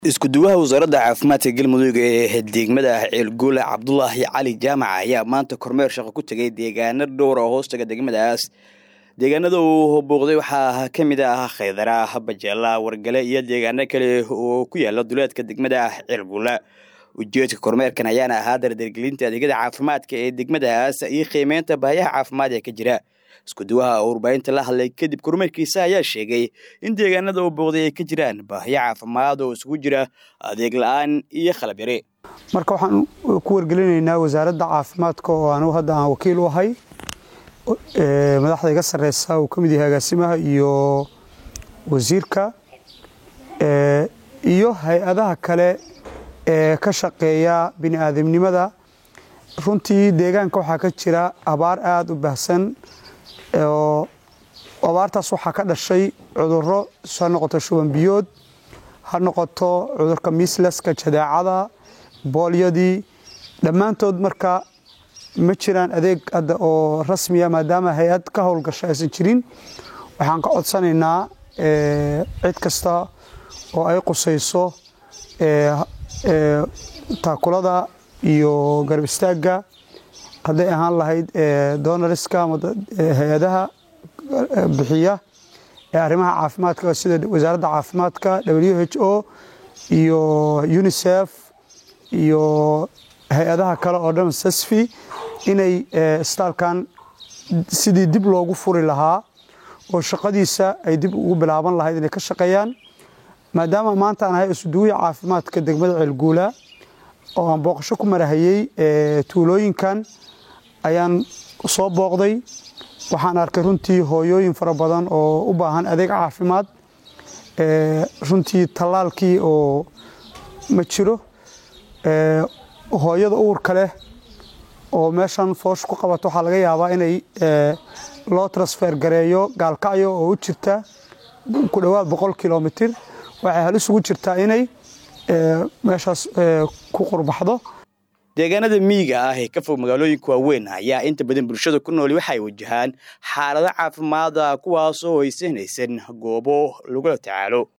isku-duwaha wasaaradda caafimaadka galmudug ee degmada ceelguula cabdulaahi cali jaamac ayaa maanta kormeer shaqo ku tegay deegaano dhowr oo hoostaga degmadaas deegaanada uu booqday waxaa ka mid ah khaydara bajeela wargale iyo deegaano kale oo ku yaala duleedka degmada ceelguula ujeedka kormeerkan ayaana ahaa dardargelinta adeegyada caafimaadka ee degmadaas iyo qiimeynta baayaha caafimaad ee ka jira isku-duwaha oo warbaahinta la hadlay kadib kormeerkiisa ayaa sheegay in deegaanada uu booqday ay ka jiraan baahiyo caafimaad oo isugu jira adeeg la-aan iyo qalab yare marka waxaan ku wargelinaynaa wasaaradda caafimaadka oo anugu hadda aan wakiil u ahay madaxda iga sarreysa uu ka mid yahay agaasimaha iyo wasiirka iyo hay-adaha kale ee ka shaqeeya bini aadamnimada runtii deegaanka waxaa ka jira abaar aada u baahsan oo abaartaas waxaa ka dhashay cudurro ha noqoto shuban biyood ha noqoto cudurka mislaska jadeecada boolyadii dhammaantood marka ma jiraan adeeg hadda oo rasmiya maadaama hay-ad ka howlgasho aysan jirin waxaan ka codsanaynaa cid kasta oo ay qusayso taakulada iyo garab istaagga hadday ahaan lahayd donariska ama hay-adaha bixiya ee arrimaha caafimaadka sida wasaaradda caafimaadka w h o iyo unisef iyo hay-adaha kale oo dhan sasfi inay istaalkan sidii dib loogu furi lahaa oo shaqadiisa ay dib ugu bilaaban lahayd inay ka shaqeeyaan maadaama maanta aan ahay isuduwiya caafimaadka degmada ceelguula oo aan booqasho ku marahayey tuulooyinkan ayaan soo booqday waxaan arkay runtii hooyooyin fara badan oo u baahan adeeg caafimaad runtii tallaalkii oo ma jiro hooyada uurka leh oo meeshan foosh ku qabato waxaa laga yaabaa inay loo transfer gareeyo gaalkacyo oo u jirta ku dhowaad boqol kilomitir waxay halis ugu jirtaa inay meeshaas ku qurbaxdo deegaanada miyiga ah ee ka fog magaalooyinka waaweyn ayaa inta badan bulshada ku nooli waxay wajahaan xaalado caafimaada kuwaasoo aysan haysan goobo lagula tacaalo